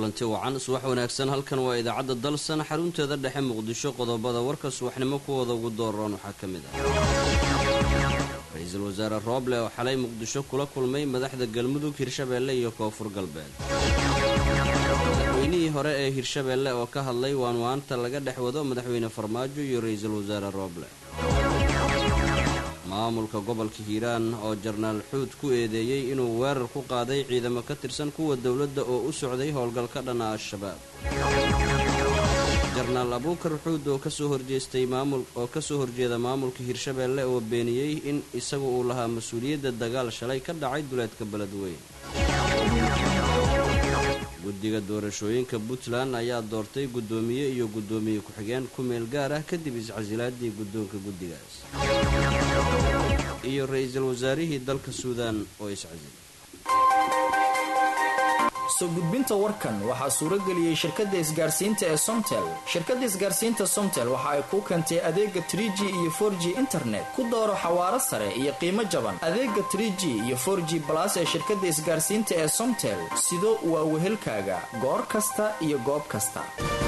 kulanti wacan subax wanaagsan halkan waa idaacadda dalsan xarunteeda dhexe muqdisho qodobada warka subaxnimo kuwooda ugu dooran waxaa ka mid ah ra-iisul wasaare rooble oo xalay muqdisho kula kulmay madaxda galmudug hirshabeelle iyo koonfur galbeed madaxweynihii hore ee hirshabeelle oo ka hadlay waanwaanta laga dhex wado madaxweyne farmaajo iyo ra-iisul wasaare rooble maamulka gobolka hiiraan oo jarnaal xuud ku eedeeyey inuu weerar ku qaaday ciidamo ka tirsan kuwa dowladda oo u socday howlgal ka dhana al-shabaab jarnaal abuukar xuud oo kasoo horjeestay maamul oo kasoo horjeeda maamulka hirshabeelle oo beeniyey in isagu uu lahaa mas-uuliyadda dagaal shalay ka dhacay duleedka beledweyn guddiga doorashooyinka puntland ayaa doortay guddoomiye iyo guddoomiye ku-xigeen ku meel gaar ah kadib iscasilaadii guddoonka guddigaas iyo ra-iisul wasaarihii dalka suudaan oo iscasilay soo gudbinta warkan waxaa suurageliyey shirkadda isgaarsiinta ee somtel shirkadda isgaarsiinta somtel waxa ay kuu keentay adeega tr g iyo for g internet ku dooro xawaaro sare iyo qiimo jaban adeega tr g iyo for g balas ee shirkadda isgaarsiinta ee somtel sido waa wehelkaaga goor kasta iyo goob kasta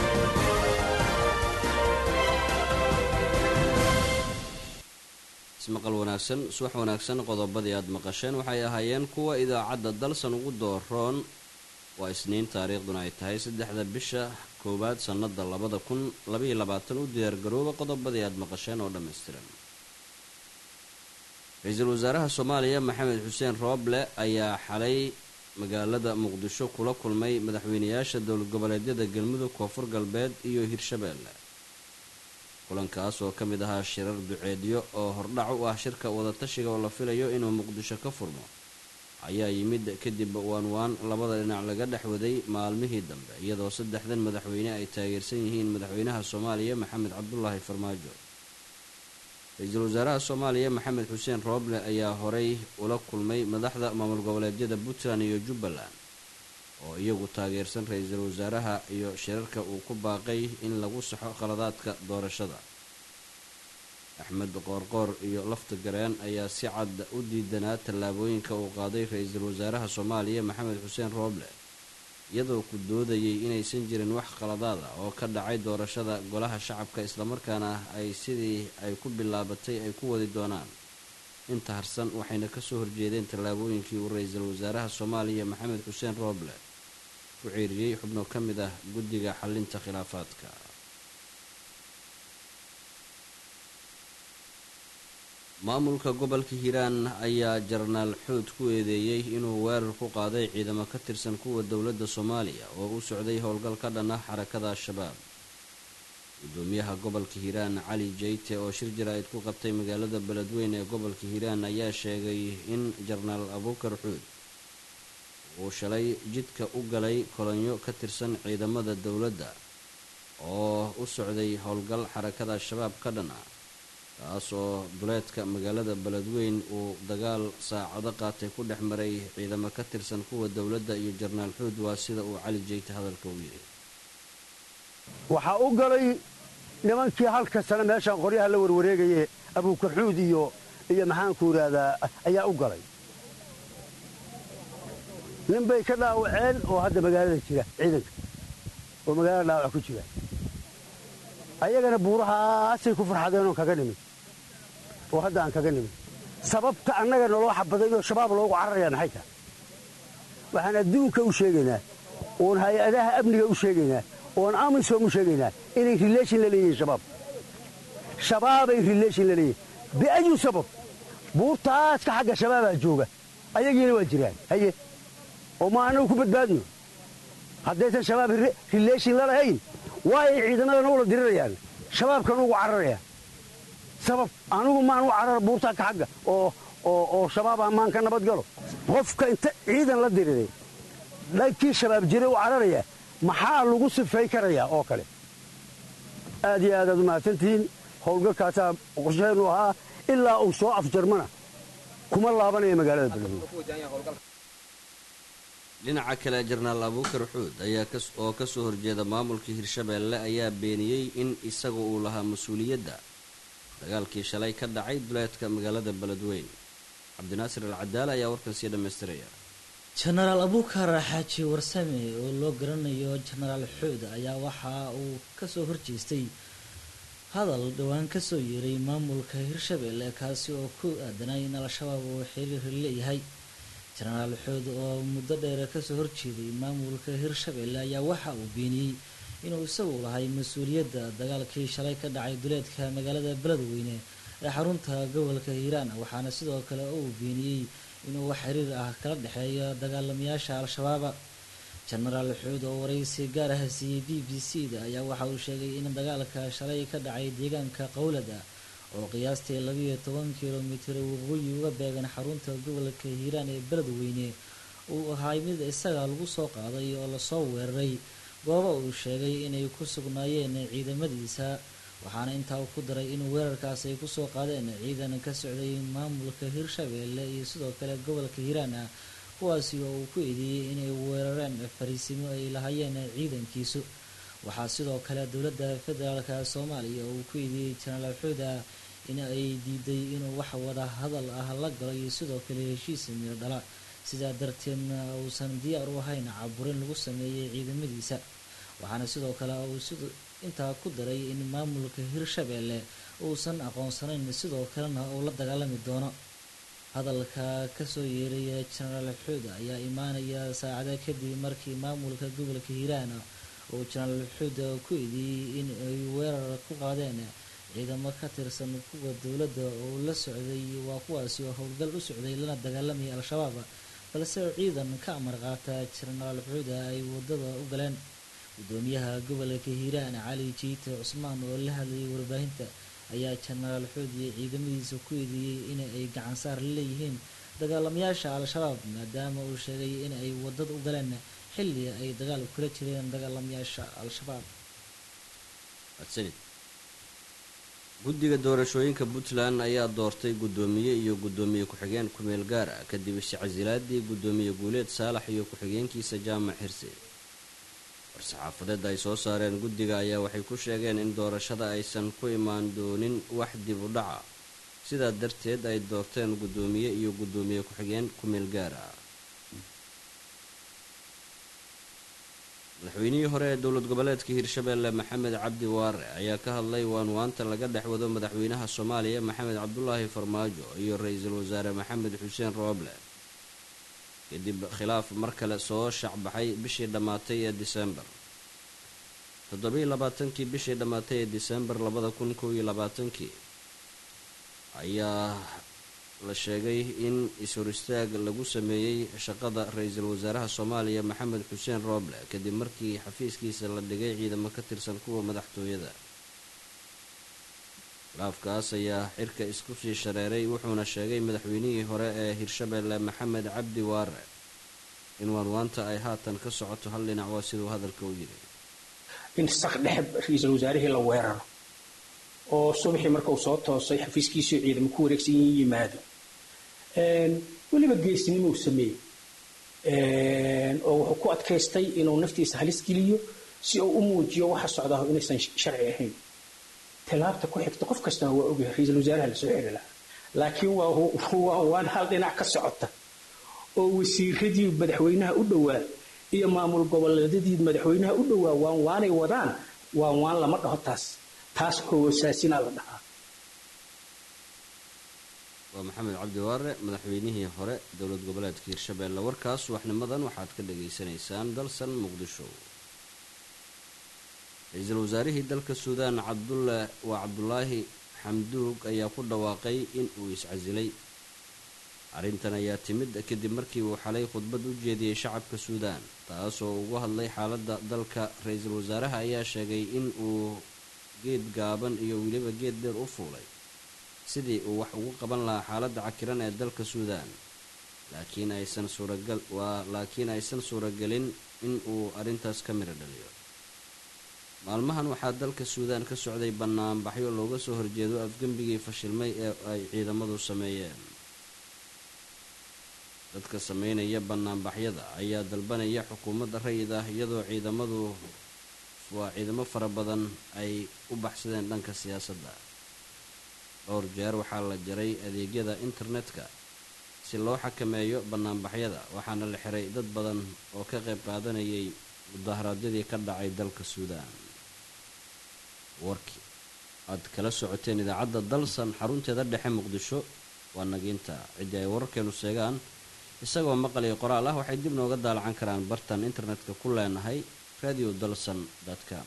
ismaqal wanaagsan subax wanaagsan qodobadii aad maqasheen waxay ahaayeen kuwa idaacadda dalsan ugu dooroon waa isniin taariikhduna ay tahay saddexda bisha koowaad sannada labada kun labaiyo labaatan u diyaargarooba qodobadii aad maqasheen oo dhammaystiran ra-iisul wasaaraha soomaaliya maxamed xuseen rooble ayaa xalay magaalada muqdisho kula kulmay madaxweynayaasha dowlad goboleedyada galmudug koonfur galbeed iyo hirshabeelle kulankaas oo ka mid ahaa shirar duceedyo oo hordhac u ah shirka wadatashiga oo la filayo inuu muqdisho ka furmo ayaa yimid kadib waanwaan labada dhinac laga dhex waday maalmihii dambe iyadoo saddexdan madaxweyne ay taageersan yihiin madaxweynaha soomaaliya maxamed cabdulaahi farmaajo ra-iisul wasaaraha soomaaliya maxamed xuseen rooble ayaa horay ula kulmay madaxda maamul goboleedyada puntland iyo jubbaland oo iyagu taageersan ra-iisul wasaaraha iyo shirarka uu ku baaqay in lagu saxo khaladaadka doorashada axmed qoorqoor iyo lafta gareen ayaa si cad u diidanaa tallaabooyinka uu qaaday ra-iisul wasaaraha soomaaliya maxamed xuseen rooble iyadoo ku doodayay inaysan jirin wax khaladaad ah oo ka dhacay doorashada golaha shacabka islamarkaana ay sidii ay ku bilaabatay ay ku wadi doonaan inta harsan waxayna kasoo horjeedeen tallaabooyinkii uu ra-iisul wasaaraha soomaaliya maxamed xuseen rooble ku ceeriyey xubno ka mid ah guddiga xalinta khilaafaadka maamulka gobolka hiiraan ayaa jarnaal xuud ku eedeeyey inuu weerar ku qaaday ciidamo ka tirsan kuwa dowladda soomaaliya oo u socday howlgal ka dhan ah xarakada al-shabaab gudoomiyaha gobolka hiiraan cali jeyte oo shir jaraa'id ku qabtay magaalada beledweyn ee gobolka hiiraan ayaa sheegay in jarnaal abuukar xuud uu shalay jidka u galay kolonyo ka tirsan ciidamada dowladda oo u socday howlgal xarakada al-shabaab ka dhan ah kaas oo duleedka magaalada beledweyn uu dagaal saacado qaatay ku dhex maray ciidamo ka tirsan kuwa dowladda iyo jarnaal xuud waa sida uu cali jeyte hadalka u yidhi waxaa u galay nimankii halka sane meeshaan qoryaha la warwareegaye abuukarxuud iyo iyo maxaanku idhaahdaa ayaa u galay nin bay ka dhaawaceen oo hadda magaalada jira ciidanka oo magaalada dhaawac ku jira ayagana buurahaasay ku farxadeenoo kaga nimid oo hadda aan kaga nimid sababta annaga naloo xabaday oo shabaab loogu cararayaa maxay tahay waxaan adduunka u sheegaynaa oon hay-adaha amniga u sheegaynaa oon amisom u sheegaynaa inay rileeshin la leeyihiin shabaab shabaabay rileeshin la leeyihin biayu sabab buurtaaska xagga shabaabaa jooga ayagiina waa jiraan haye oo ma annagu ku badbaadno haddaysan shabaab rileeshin la lahayn waayay ciidamadana ula dirirayaan shabaabkan ugu cararayaan sabab anugu maan u carar buurtaanka xagga oo shabaaba maan ka nabad galo qofka inta ciidan la diriray dhankii shabaab jiray u cararaya maxaa lagu sifay karayaa oo kale aad iyo aadaad u mahadsantihiin howlgalkaasaa qorshaheennu ahaa ilaa uu soo afjarmana kuma laabanaya magaalada beledweyne dhinaca kale jarnaal abuukar xuud ayaa oo kasoo horjeeda maamulka hirshabeelle ayaa beeniyey in isagu uu lahaa mas-uuliyadda dagaalkii shalay ka dhacay duleedka magaalada beledweyn cabdinaasir al cadaale ayaa warkan sii dhammaystiraya jenaraal abuukar xaaji warsame oo loo garanayo jenaraal xood ayaa waxa uu kasoo horjeestay hadal dhowaan kasoo yeeray maamulka hirshabelle kaasi oo ku aadanay in al-shabaab uu xiriir leeyahay jenaraal xood oo muddo dheer kasoo horjeeday maamulka hirshabelle ayaa waxa uu beeniyey inuu isagu lahay mas-uuliyadda dagaalkii shalay ka dhacay duleedka magaalada beledweyne ee xarunta gobolka hiiraan waxaana sidoo kale uu beeniyey inuu wax xiriir ah kala dhexeeyo dagaalamayaasha al-shabaaba jenaraal xuud oo waraysi gaar ah siiyey b b c da ayaa waxa uu sheegay in dagaalka shalay ka dhacay deegaanka qowlada oo qiyaastii labiiyo toban kilomitir waqooyi uga beegan xarunta gobolka hiiraan ee beledweyne uu ahay mid isaga lagu soo qaaday oo lasoo weeraray gooba uu sheegay inay ku sugnaayeen ciidamadiisa waxaana intaa ku daray in weerarkaas ay kusoo qaadeen ciidan ka socday maamulka hirshabelle iyo sidoo kale gobolka hiiraan ah kuwaasi oo uu ku eedeeyey inay weerareen fariisimo ay lahaayeen ciidankiisu waxaa sidoo kale dowladda federaalka soomaaliya uu ku eedeeyey jenaraal xuuda in ay diiday inuu wax wada hadal ah la galo iyo sidoo kale heshiis miro dhala sidaa darteedna uusan diyaar u ahayn caburin lagu sameeyey ciidamadiisa waxaana sidoo kale uu intaa ku daray in maamulka hirshabelle uusan aqoonsanayn sidoo kalena uu la dagaalami doono hadalka kasoo yeeraya jenaraal xuud ayaa imaanaya saacada kadib markii maamulka gobolka hiiraan uu jenaraal xuud ku eedeeyey in ay weerar ku qaadeen ciidamo ka tirsan kuwa dowladda oo la socday waa kuwaasi oo howlgal u socday lana dagaalamaya al-shabaab balse ciidan ka amar qaata jenaraal xuuda ay wadada u galeen gudoomiyaha gobolka hiiraan cali jiite cusmaan oo la hadlayay warbaahinta ayaa jenaraal xuud iyo ciidamadiisa ku eedeeyey in ay gacansaar leeyihiin dagaalamayaasha al-shabaab maadaama uu sheegay in ay wadada u galeen xilli ay dagaal kula jireen dagaalamayaasha al-shabaab guddiga doorashooyinka puntland ayaa doortay guddoomiye iyo guddoomiye ku-xigeen ku-meel gaar ah kadib iscasilaadii guddoomiye guuleed saalax iyo ku-xigeenkiisa jaamac xirse war-saxaafadeed ay soo saareen guddiga ayaa waxay ku sheegeen in doorashada aysan ku imaan doonin wax dib u dhaca sidaa darteed ay doorteen guddoomiye iyo guddoomiye ku-xigeen ku-meel gaar ah madaxweynihii hore ee dowlad goboleedka hirshabelle maxamed cabdi waare ayaa ka hadlay waanwaanta laga dhex wado madaxweynaha soomaaliya maxamed cabdulaahi farmaajo iyo ra-iisul wasaare maxamed xuseen rooble kadib khilaaf mar kale soo shacbaxay bishii dhammaatay ee disembar toddobiiy labaatankii bishii dhammaatay ee disembar labada kun kow iyo labaatankii ayaa la sheegay in is-hor istaag lagu sameeyey shaqada ra-iisul wasaaraha soomaaliya maxamed xuseen rooble kadib markii xafiiskiisa la dhigay ciidamo ka tirsan kuwa madaxtooyada khilaafkaas ayaa xirka isku sii shareeray wuxuuna sheegay madaxweynihii hore ee hirshabelle maxamed cabdi waare in waanwaanta ay haatan ka socoto hal dhinac waa siduu hadalka u yiri in sak dhexe ra-iisul wasaarihii la weeraro oo subaxii marka uu soo toosay xafiiskiisii ciidamo ku wareegsan yiin yimaado weliba geesnimuu sameeyey oo wuxuu ku adkaystay inuu naftiisa halis geliyo si uu u muujiyo waxa socdaa inaysan sharci ahayn tilaabta ku xigta qof kastana waa ogyahay ra-iisul wasaaraha lasoo xiri lahaa laakiin waa waan hal dhinac ka socota oo wasiiradii madaxweynaha u dhowaa iyo maamul goboleedyadii madaxweynaha u dhowaa waan waanay wadaan waan waan lama dhaho taas taas hoosaasinaa la dhahaa waa maxamed cabdi waare madaxweynihii hore dowlad goboleedka hirshabelle warkaas waxnimadan waxaad ka dhagaysanaysaan dalsan muqdisho ra-iisul wasaarihii dalka suudaan cabdulla waa cabdulaahi xamduug ayaa ku dhawaaqay in uu iscasilay arrintan ayaa timid kadib markii uu xalay khudbad u jeediyey shacabka suudaan taasoo ugu hadlay xaaladda dalka ra-iisul wasaaraha ayaa sheegay in uu geed gaaban iyo weliba geed dheer u fuulay sidii uu wax ugu qaban lahaa xaaladda cakiran ee dalka suudaan laakiin aysan suuragal waa laakiin aysan suuragelin in uu arrintaas ka midho dhaliyo maalmahan waxaa dalka suudaan ka socday banaanbaxyo looga soo horjeedo afgembigii fashilmay ee ay ciidamadu sameeyeen dadka sameynaya banaanbaxyada ayaa dalbanaya xukuumadda rayid ah iyadoo ciidamadu waa ciidamo fara badan ay u baxsadeen dhanka siyaasadda dhowr jeer waxaa la jaray adeegyada internetka si loo xakameeyo banaanbaxyada waxaana la xiray dad badan oo ka qayb qaadanayay mudaharaadyadii ka dhacay dalka suudaan warkii aad kala socoteen idaacadda dalsan xarunteeda dhexe muqdisho waa nagiinta ciddii ay wararkeenu sheegaan isagoo maqal iyo qoraal ah waxay dib nooga daalacan karaan bartan internetka ku leenahay radio dalsan com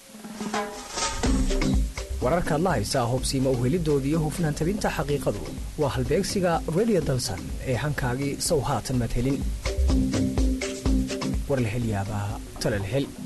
wararkaad la haysaa hobsiima uhelidooda iyo hufnaan tabinta xaqiiqadu waa halbeegsiga radio dalsan ee hankaagii sow haatan madhelin war la hel yaabaa tala la hel